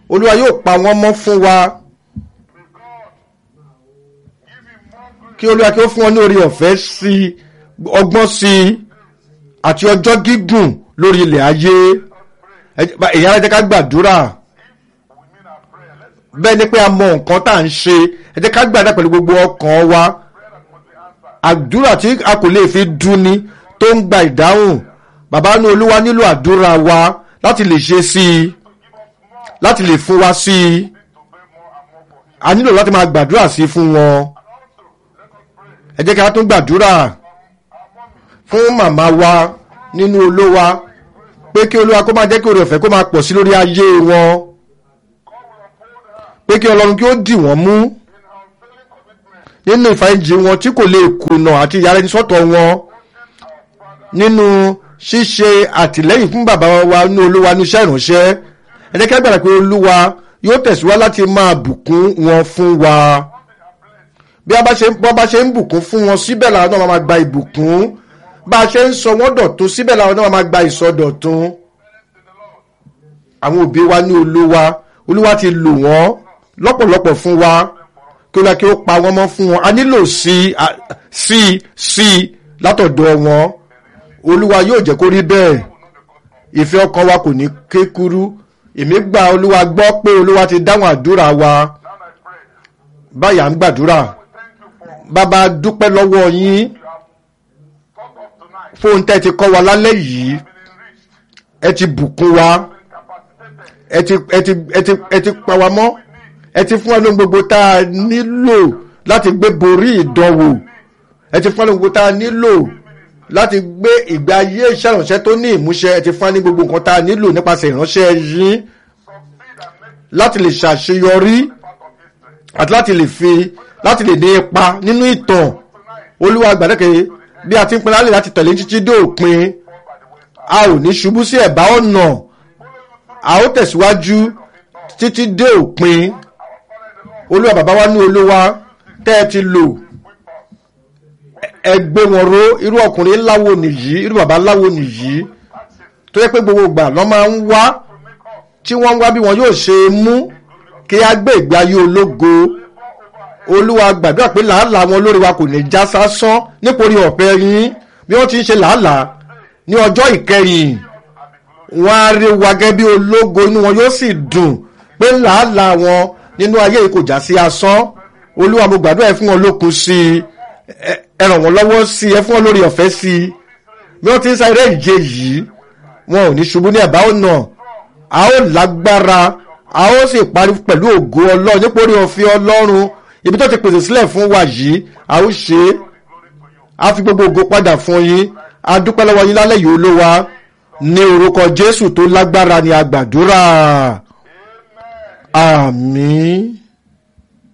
olúwa yóò pa wọ́n mọ́ fún wa kí olúwa kí ó fún wọn ní orí ọ̀fẹ́ sí i ọgbọ́n sí i àti ọjọ́ gígùn lórí ilẹ̀ ayé èyí ara jẹ́ ká gbàdúrà bẹ́ẹ̀ ni pé a mọ nǹkan tá à ń ṣe ẹ jẹ́ ká gbàdúrà pẹ̀lú gbogbo ọkàn wa àdúrà tí a kò lè fi dúni tó ń gba ìdáhùn bàbá ní olúwa nílò àdúrà wa láti lè ṣe sí i láti lè fún wa sí i a nílò láti máa gbàdúrà sí i fún wọn ẹ jẹ́ ká tún gbàdúrà fún màmá wa nínú olówa pé kí olúwa kó máa jẹ́ kí oore ọ̀fẹ́ kó máa pọ̀ sí lórí ayé wọn pé kí ọlọ́run kí ó dì wọ́n mú nínú ìfàyèjì wọn tí kò lè kùnà àti ìyára ẹni sọ́tọ̀ wọn nínú ṣíṣe àtìlẹ́yìn fún bàbá wa ní olúwa ní iṣẹ́ ìránṣẹ́ ẹ jẹ́ kí a gbàgbà pé olúwa yóò tẹ̀síwá láti máa bùkún wọn fún wa bí a bá ṣe bọ́ bá ṣe ń bùkún fún wọn síbẹ̀ làwọn náà máa gba ìbùkún bá a ṣe ń sọ wọ́n dọ̀tún síbẹ̀ làwọn náà máa gba ìsọdọ̀tún àwọn òbí wa ní olúwa olúwa ti lò wọ́n lọ́pọ̀lọpọ̀ fún wa kí olúwa kí ó pa wọ́n mọ́ fún wọn a nílò sí sí sí látọ̀dọ̀ wọn olúwa yóò jẹ́ kó rí bẹ́ẹ̀ ìfẹ́ ọkàn wa kò ní kékurú èmi gba olúwa gbọ́ pé olúwa ti dáhùn àdúrà wa báyà ń gbàdúrà bàbá dúpẹ́ lọ́wọ́ yín fóun tẹ́ ti kọ́ wa lálẹ́ yìí ẹ ti bùkún wa ẹ ti ẹ ti ẹ ti ẹ ti pa wa mọ́ ẹ ti fún wa lóhun gbogbo tá a nílò láti gbé borí ìdánwò ẹ ti fún wa lóhun gbogbo tá a nílò láti gbé ìgbé ayé ìṣàránṣẹ́ tó ní ìmúṣẹ ẹ ti fún wa ní gbogbo nǹkan tá a nílò nípasẹ̀ ìránṣẹ́ yín láti lè ṣàṣeyọrí àti láti lè fi láti lè ní ipa nínú ìtàn olúwa gbàdẹ́kẹ̀ bí a ti ń pinnu alẹ́ láti tẹ̀lé títí dé òpin a ò ní ṣubú sí ẹ̀bá ọ̀nà a ó tẹ̀síwájú títí dé òpin olúwa bàbá wa ní olúwa tẹ́ ẹ ti lò ẹ gbé wọn ró irú ọkùnrin láwo nìyí irú bàbá láwo nìyí tó yẹ pé gbogbo ìgbà lọ́ máa ń wá tí wọ́n ń wá bí wọn yóò ṣe mú kí á gbé ìgbé ayé ológo olúwa gbàdúrà pé làálàá wọn lórí wa kò ní já sásán nítorí ọ̀pẹ yín bí wọ́n ti ń ṣe làálàá ní ọjọ́ ìkẹyìn wọ́n á rí wa gẹ́gẹ́ bí ológo inú wọn yóò sì dùn pé làálàá wọn nínú ayé yìí kò já sí asán olúwa mo gbàdúrà ẹ fún wọn lókun sí i ẹ ràn wọ́n lọ́wọ́ sí i ẹ fún wọn lórí ọ̀fẹ́ sí i bí wọ́n ti ń sáré ìje yìí wọn ò ní ṣubú ní ẹ̀bá ọ̀nà a ó lágbára a ó sì parí pẹ̀lú ògo ọlọ́run nítorí òfin ọlọ́run ibi tó ti pèsè sílẹ̀ fún wa yìí a ó ṣe é a fi gbogbo ògo padà fún yín a dúpẹ́ lọ́wọ́ yín lálẹ́ yìí olówa ní orúkọ jésù tó lágbára ni a gbàdúrà àmín.